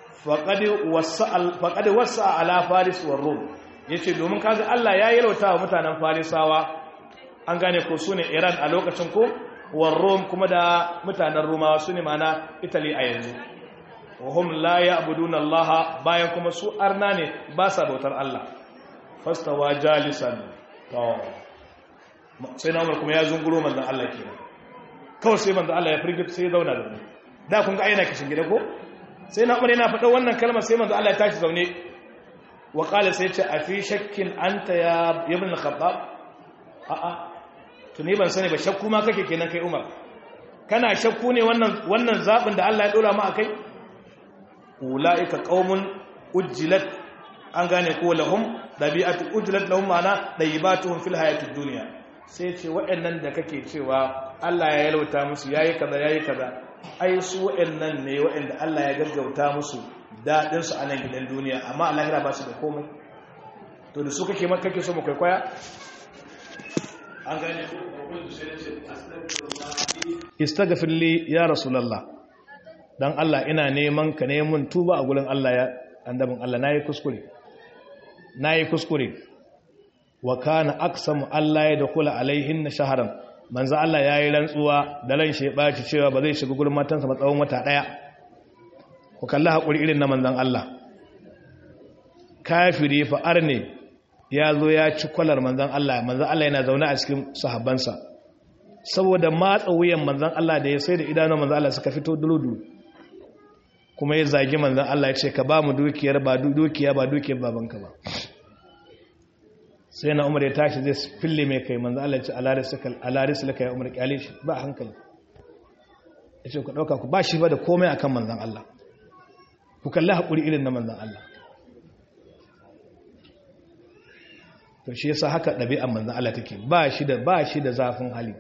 faƙaɗi wasu a ala faris wa rum ya ce domin kaga Allah ya yalwata wa mutanen farisawa an gane ko su ne iran a lokacin ko wa rum kuma da mutanen rumawa su ne mana italy a yanzu wahum la ya abudun allaha bayan kuma su arna ne ba sa bautar Allah fastawa jalisan sai na umar kuma ya zunguro manzan Allah kenan kawai sai manzan Allah ya firgita sai ya zauna da mu da kun ga aina kishin gida ko sai na umar yana faɗa wannan kalmar sai manzan Allah ya tashi zaune wa qala sai ce a fi shakkin anta ya ibn al-khattab a a tuni ban sani ba shakku ma kake kenan kai umar kana shakku ne wannan wannan zabin da Allah ya dora mu akai ulaika qaumun ujjilat an gane ko lahum dabi'atu ujjilat lahum ma'ana dayibatuhum fil hayatid dunya sai ce waɗannan da kake cewa Allah ya yalauta musu yayi kaza yayi kaza ai su waɗannan ne waɗanda Allah ya gaggauta musu dadin su a nan gidan duniya amma a lahira ba su da komai to da su kake ma kake so mu kwaikwaya an gane ko istaghfir li ya rasulullah dan Allah ina neman ka neman tuba a gurin Allah ya annabin Allah nayi kuskure nayi kuskure wa kana aqsamu Allah ya dakula alaihin shaharan manzo Allah yayi rantsuwa da ran shi baci cewa ba zai shiga gurin matansa ba tsawon wata daya ku kalla hakuri irin na manzon Allah kafiri fa arne ya zo ya ci kwalar manzon Allah manzon Allah yana zaune a cikin sahabbansa saboda matsa wuyan manzon Allah da ya sai da idanun manzon Allah suka fito duludu kuma ya zagi manzan Allah ya ce ka ba mu dukiyar ba dukiya ba dukiyar babanka ba sai na umar ya tashi zai fille mai kai manzan Allah ya ce alaris laka ya umar kyale shi ba hankali ya ce ku ɗauka ku ba shi ba da komai a kan manzan Allah ku kalli haƙuri irin na manzan Allah to shi yasa haka ɗabi'an manzan Allah take ba shi da ba shi da zafin hali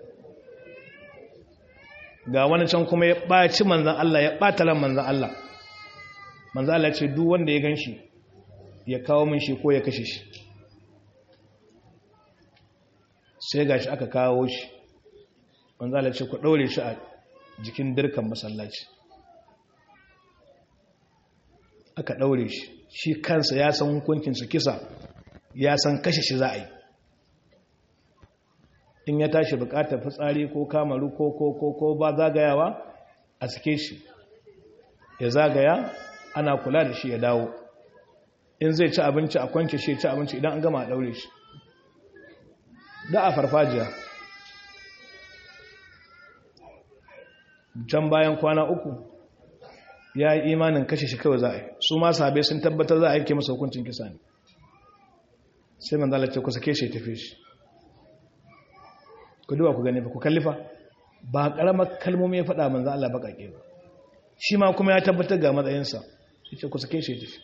ga wani can kuma ya ɓaci manzan Allah ya ɓata ran manzan Allah manzan Allah ce duk wanda ya gan shi ya kawo min shi ko ya kashe shi sai ga shi aka kawo shi manzan Allah ce ku ɗaure shi a jikin dirkan masallaci aka ɗaure shi shi kansa ya san hukuncinsa kisa ya san kashe shi za a yi in ya tashi bukatar fitsari ko kamaru ko ko ko ko ba zagayawa a sake shi ya zagaya ana kula da shi ya dawo in zai ci abinci a kwance shi ci abinci idan an gama a daure shi da a farfajiya can bayan kwana uku ya yi imanin kashe shi kawai za a yi su ma sahabai sun tabbatar za a yake masa hukuncin kisa ne sai manzala ce ku sake shi tafi shi ku duba ku gani ba ku kallifa ba karamar kalmomi ya faɗa manzan Allah baƙaƙe ba shi ma kuma ya tabbatar ga matsayinsa shi ce ku sake shi tafi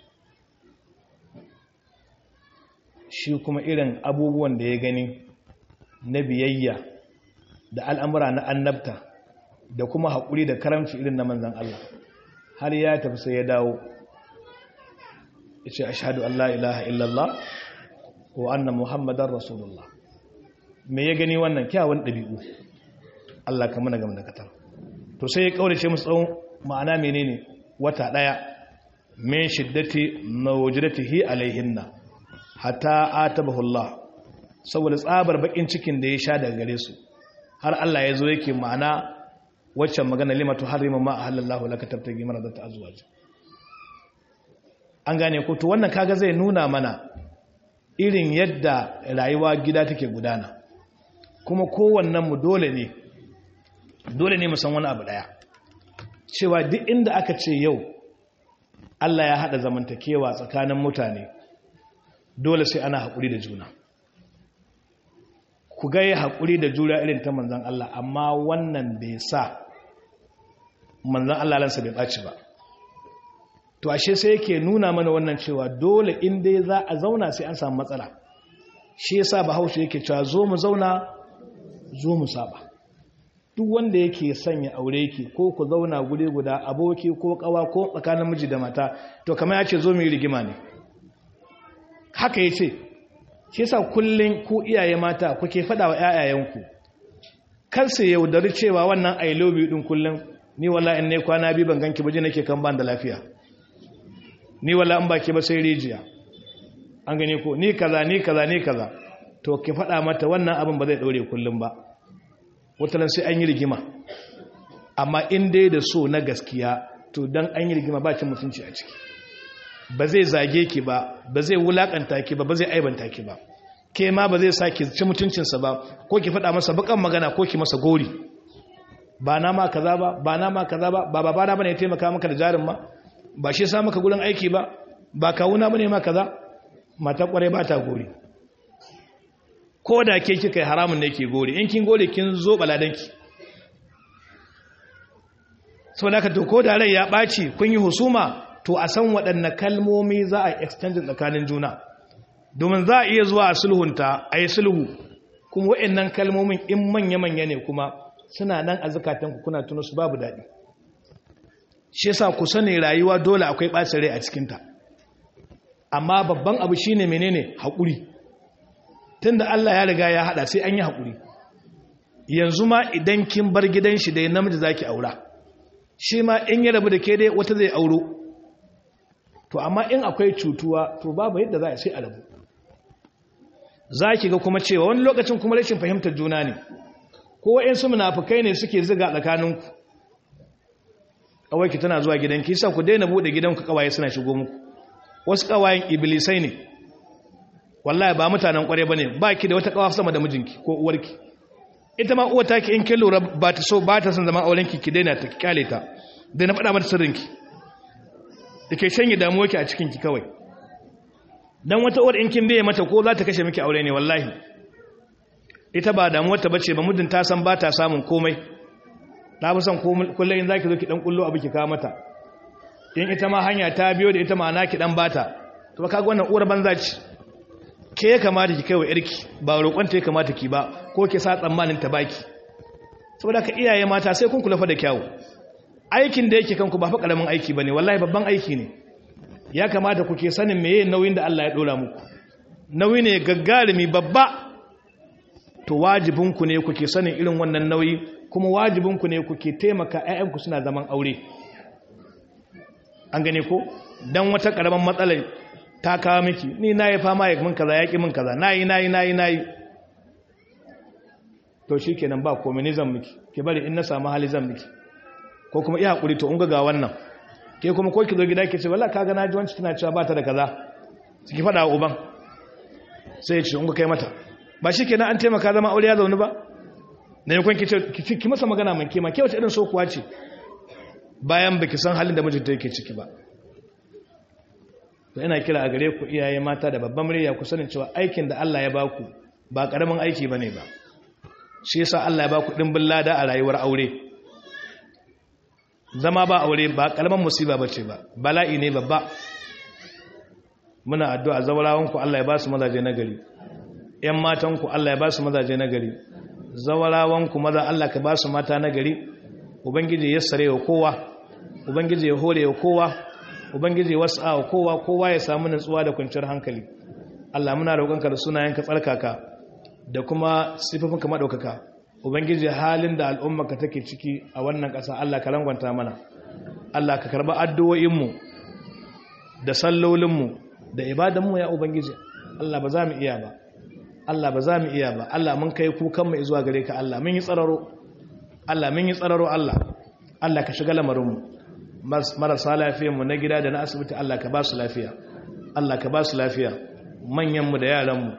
shi kuma irin abubuwan da ya gani na biyayya da al'amura na annabta da kuma haƙuri da karamci irin na manzan Allah har ya tafi sai ya dawo ya ce ashadu Allah ilaha illallah wa anna muhammadan rasulullah me ya gani wannan kyawun ɗabi'u Allah ka mana gama da katar to sai ya ƙaurace musu tsawon ma'ana menene wata ɗaya min shiddati nawjidatihi alaihinna hatta atabahu Allah saboda tsabar bakin cikin da ya sha daga gare su har Allah ya zo yake ma'ana waccan magana limatu harima ma ahallallahu laka tabtagi maradata azwaj an gane ko to wannan kaga zai nuna mana irin yadda rayuwa gida take gudana kuma kowannen mu dole ne dole ne mu san wani abu daya cewa duk inda aka ce yau Allah ya hada zamantakewa tsakanin mutane dole sai ana haƙuri da juna ku ga yi haƙuri da jura irin ta manzan Allah amma wannan bai sa manzan Allah lansa bai ɓaci ba to ashe sai yake nuna mana wannan cewa dole in dai za a zauna sai an samu matsala shi yasa bahaushe yake cewa zo mu zauna zo mu saba duk wanda yake sanya aure ki ko ku zauna guri guda aboki ko kawa ko tsakanin miji da mata to kamar ya ce zo mu yi rigima ne haka ya ce shi yasa kullum ku iyaye mata kuke faɗa wa ƴaƴayenku kar su yaudari cewa wannan i love you din kullum ni wala in ne kwana bi ban ganki baje nake kan ban da lafiya ni wala in baki ba sai rijiya an gane ko ni kaza ni kaza ni kaza to ki faɗa mata wannan abin ba zai ɗore kullum ba watalan sai an yi rigima amma in dai da so na gaskiya to dan an yi rigima ba cin mutunci a ciki ba zai zage ki ba ba zai wulakanta ki ba ba zai aibanta ki ba ke ma ba zai saki ci mutuncinsa ba ko ki faɗa masa bakan magana ko ki masa gori ba na ma kaza ba ba na ma kaza ba ba babana bane ya taimaka maka da jarin ma ba shi sa maka gurin aiki ba ba kawuna bane ma kaza mata kware ba ta gori ko da ke kika yi haramun ne ke gori in kin gori kin zo baladanki sau da ka to ko da rai ya ɓaci kun yi husuma to a san waɗanne kalmomi za a yi exchanging tsakanin juna domin za a iya zuwa a sulhunta a yi sulhu kuma waɗannan kalmomin in manya-manya ne kuma suna nan a zukatanku kuna tuna su babu daɗi shi yasa ku sani rayuwa dole akwai ɓacin rai a cikinta amma babban abu shine menene haƙuri tunda Allah ya riga ya haɗa sai an yi haƙuri yanzu ma idan kin bar gidan shi dai namiji zaki aura shi ma in ya rabu da ke dai wata zai auro to amma in akwai cutuwa to babu yadda za a sai a rabu za ki ga kuma cewa wani lokacin kuma rashin fahimtar juna ne ko wa'insu munafukai ne suke ziga tsakaninku kawai tana zuwa gidanki sa ku daina bude gidanku kawaye suna shigo muku wasu kawayen iblisai ne wallahi ba mutanen kware bane ba ki da wata kawa sama da mijinki ko uwarki ita ma uwa take in kin lura ba ta so ba ta son zaman aurenki ki daina ta kyale ta da na faɗa mata sirrinki da ke shanye damuwarki a cikinki kawai don wata uwar in kin biye mata ko za ta kashe miki aure ne wallahi ita ba damuwarta ba ce ba muddin ta san ba ta samun komai ta fi son kullum in za ki zo ki ɗan kullo abu ki kawo mata in ita ma hanya ta biyo da ita ma'ana ki ɗan bata to kaga wannan uwar banza ce ke ya kamata ki kai wa yarki ba roƙonta ya kamata ki ba ko ki sa tsammanin ta baki saboda ka iyaye mata sai kun kula fa da kyawu aikin da yake kanku ba fa karamin aiki bane wallahi babban aiki ne ya kamata ku ke sanin meye nauyin da Allah ya dora muku nauyi ne gaggarumi babba to wajibinku ne ku ke sanin irin wannan nauyi kuma wajibinku ne ku ke taimaka ƴaƴanku suna zaman aure an gane ko dan wata karaman matsalar ta kawo miki ni nayi fama ya min kaza yaki min kaza nayi nayi nayi nayi to shikenan ba komai ni zan miki ki bari in na samu hali zan miki ko kuma iya hakuri to unga ga wannan ke kuma ko ki zo gida ki ce wallahi kaga naji wanci tana cewa ba ta da kaza ki fada wa uban sai ya ce unga kai mata ba shikenan an taimaka zama aure ya zaune ba ne yakon ki ce ki masa magana mai kema ke wace irin so kuwa ce bayan baki san halin da mijinta yake ciki ba to ina kira a gare ku iyaye mata da babban murya ku sanin cewa aikin da Allah ya baku ba karamin aiki bane ba shi yasa Allah ya baku dimbin lada a rayuwar aure zama ba aure ba karaman musiba bace ba bala'i ne babba muna addu'a zawarawanku Allah ya ba su mazaje nagari ƴan matanku Allah ya ba su mazaje nagari zawarawanku maza Allah ka ba su mata nagari ubangiji ya sare wa kowa ubangiji ya hore wa kowa ubangiji ya wasa wa kowa kowa ya samu nutsuwa da kwanciyar hankali Allah muna roƙonka da sunayenka tsarkaka da kuma sifofinka madaukaka ubangiji halin da al'ummarka take ciki a wannan ƙasa Allah ka rangwanta mana Allah ka karba addu'o'inmu da sallolinmu da ibadanmu ya ubangiji Allah ba za mu iya ba Allah ba za mu iya ba Allah mun kai kukanmu zuwa gare ka Allah mun yi tsararo Allah mun yi tsararo Allah Allah ka shiga lamarinmu marasa lafiyarmu na gida da na asibiti Allah ka ba su lafiya Allah ka ba su lafiya manyanmu da yaranmu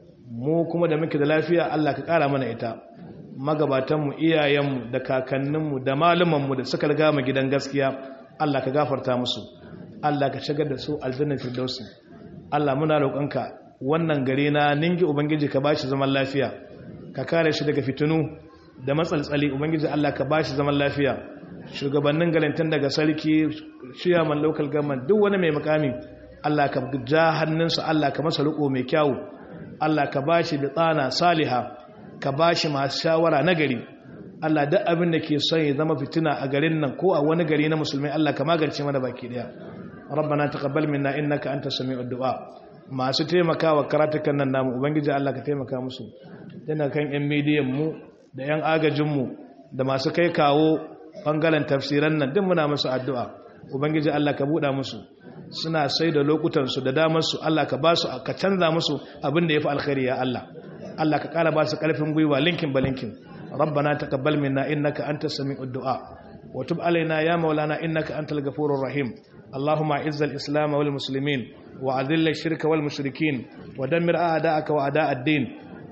mu kuma da muke da lafiya Allah ka ƙara mana ita magabatanmu iyayenmu da kakanninmu da malumanmu da suka riga mu gidan gaskiya Allah ka gafarta musu Allah ka shigar da su aljannar firdausi Allah muna roƙonka wannan gari na ningi ubangiji ka bashi zaman lafiya ka kare shi daga fitinu da matsaltsali ubangiji Allah ka bashi zaman lafiya shugabannin galantan daga sarki chairman local government duk wani mai makami Allah ka ja hannunsa Allah ka masa riko mai kyau Allah ka bashi bitana saliha ka bashi masu shawara na gari Allah duk abin da ke son ya zama fitina a garin nan ko a wani gari na musulmai Allah ka magance mana baki daya rabbana taqabbal minna innaka antas sami'ud du'a masu taimakawa karatukan nan namu ubangiji Allah ka taimaka musu tana kan yan midiyan mu da yan agajin mu da masu kai kawo bangaren tafsiran nan duk muna musu addu'a ubangiji Allah ka buɗa musu suna sai da lokutan su da damar su Allah ka ba su ka canza musu abin da yafi alkhairi ya Allah Allah ka kara ba su karfin gwiwa linkin balinkin ربنا تقبل منا إنك أنت السميع الدعاء وتب علينا يا مولانا إنك أنت الغفور الرحيم اللهم أعز الإسلام والمسلمين وأذل الشرك والمشركين ودمر أعداءك وأعداء الدين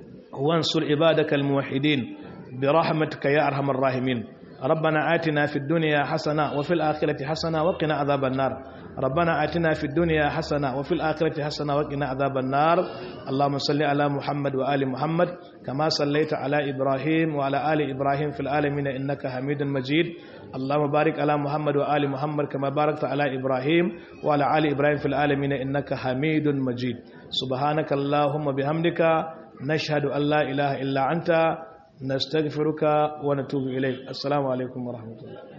وانصر عبادك الموحدين برحمتك يا أرحم الراحمين ربنا آتنا في الدنيا حسنة وفي الآخرة حسنة وقنا عذاب النار ربنا آتنا في الدنيا حسنة وفي الآخرة حسنة وقنا عذاب النار اللهم صل على محمد وآل محمد كما صليت على إبراهيم وعلى آل إبراهيم في العالمين إنك حميد مجيد اللهم بارك على محمد وآل محمد كما باركت على إبراهيم وعلى آل إبراهيم في العالمين إنك حميد مجيد سبحانك اللهم بحمدك نشهد أن لا إله إلا أنت نستغفرك ونتوب إليك السلام عليكم ورحمة الله